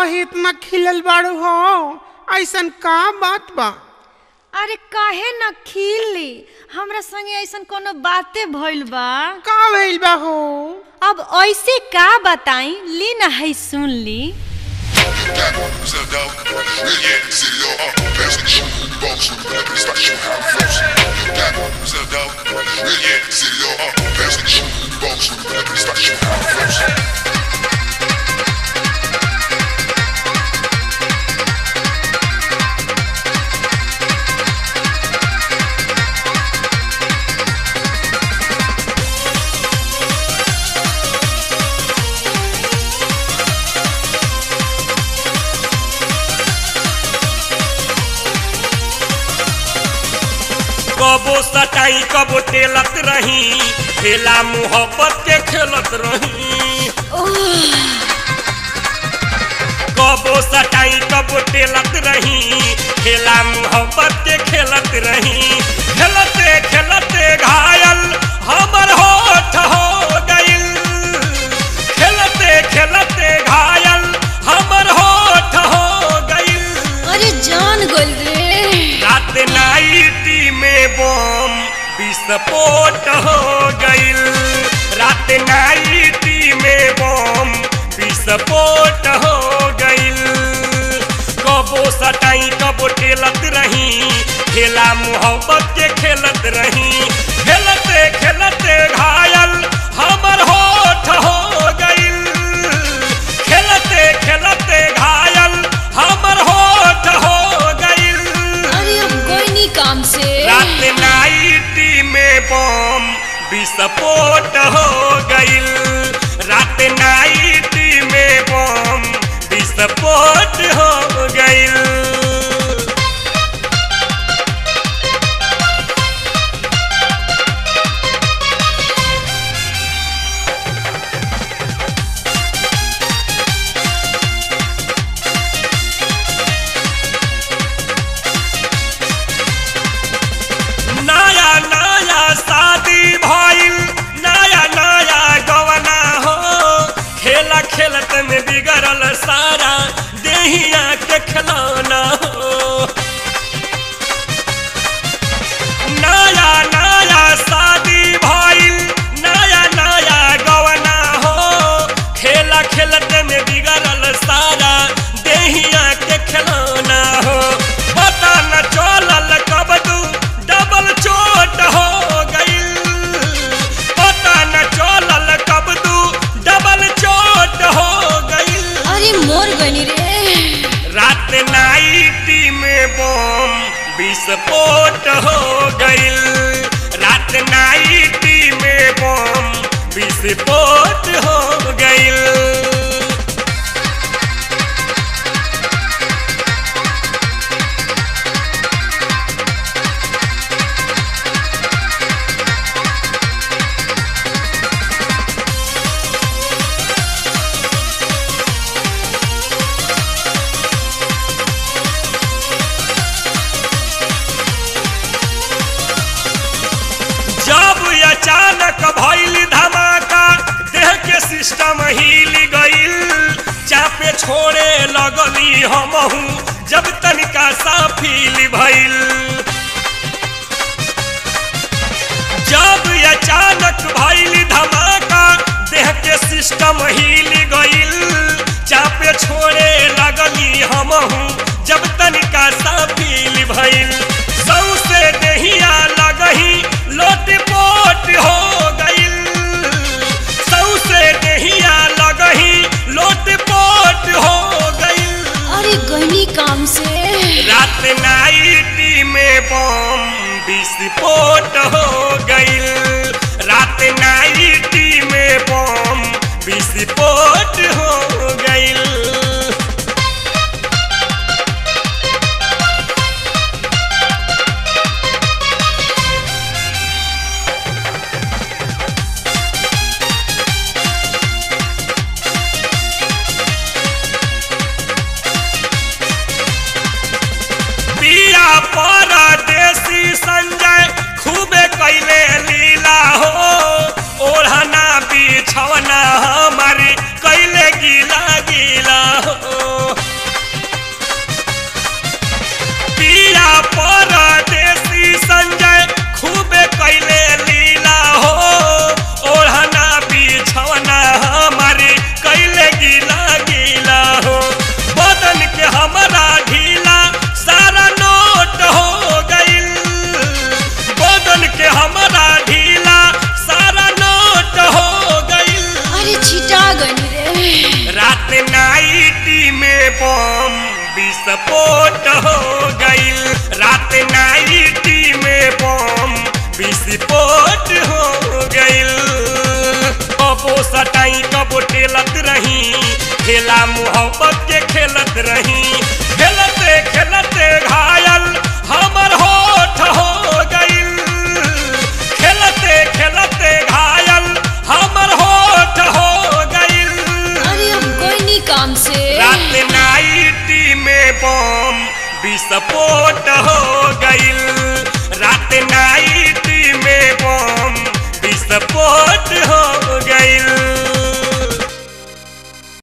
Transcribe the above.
काहे इतना खिलल बाड़ू हो ऐसन का बात बा अरे काहे न खिली हमरा संगे ऐसन कोनो बाते भइल बा का भइल बा हो अब ऐसे का बताई ली ना है सुन ली कबो सटाई कबो टेलत रही खेला मोहब्बत के खेलत रही कबो सटाई कबो टेलत रही खेला मोहब्बत के खेलत रही खेलते खेलते घायल हमर होठ हो गइल खेलते खेलते घायल हमर होठ हो गइल अरे जान गोल रे रात नाइटी में बम विस्फोट हो गइल रात नाइटी में बम विस्फोट हो गइल कबो सटाई कबो टेलत रही खेला मोहब्बत के खेलत रही खेलते खेलते घायल हमर होठ हो गइल खेलते खेलते घायल हमर होठ हो गइल अरे अब कोई नहीं काम से रात नाइटी में बम विस्फोट हो गइल रात नाइटी में बम विस्फोट हो गइल नया नया शादी भइल नया नया गवना हो खेला खेलत में बिगड़ल सारा देहिया के खिलौना हो नया नया शादी भइल नया नया गवना हो खेला खेलत में बिगड़ल सारा देहिया के खिलौना हो पता न चलल कब तू डबल चोट हो गइल पता न चलल कब तू डबल चोट हो गइल अरे मोर गनी रे रात नाइटी में बम विस्फोट हो गइल रात नाइटी में बम विस्फोट हो गइल जब अचानक भइल धमाका देह के सिस्टम हिल गइल चापे छोड़े लगली हमहू जब तनिका सा फील भइल जब अचानक भइल धमाका देह के सिस्टम हिल गइल चापे छोड़े लगली हमहू जब तनिका सा फील भइल सौसे देहिया लगही लोट पोट हो गइल सौसे देहिया लगही लोट पोट हो गइल अरे गनी काम से रात नाइटी में बम विस्फोट हो गइल रात नाइटी में बम विस्फोट हो गइल पिया परदेसी संजय खूबे कैले लीला हो ओढ़ना बिछौना हमारी कैले गीला गीला बम विस्फोट हो गइल रात नाइटी में बम विस्फोट हो गइल कबो सटाई कबो टेलत रही खेला मोहब्बत के खेलत रही खेलते खेलते घायल हमर होठ हो गइल खेलते खेलते घायल हमर होठ हो गइल अरे हम कोई नहीं काम से रात नाइटी में बम विस्फोट हो गइल रात नाइटी में बम विस्फोट हो गइल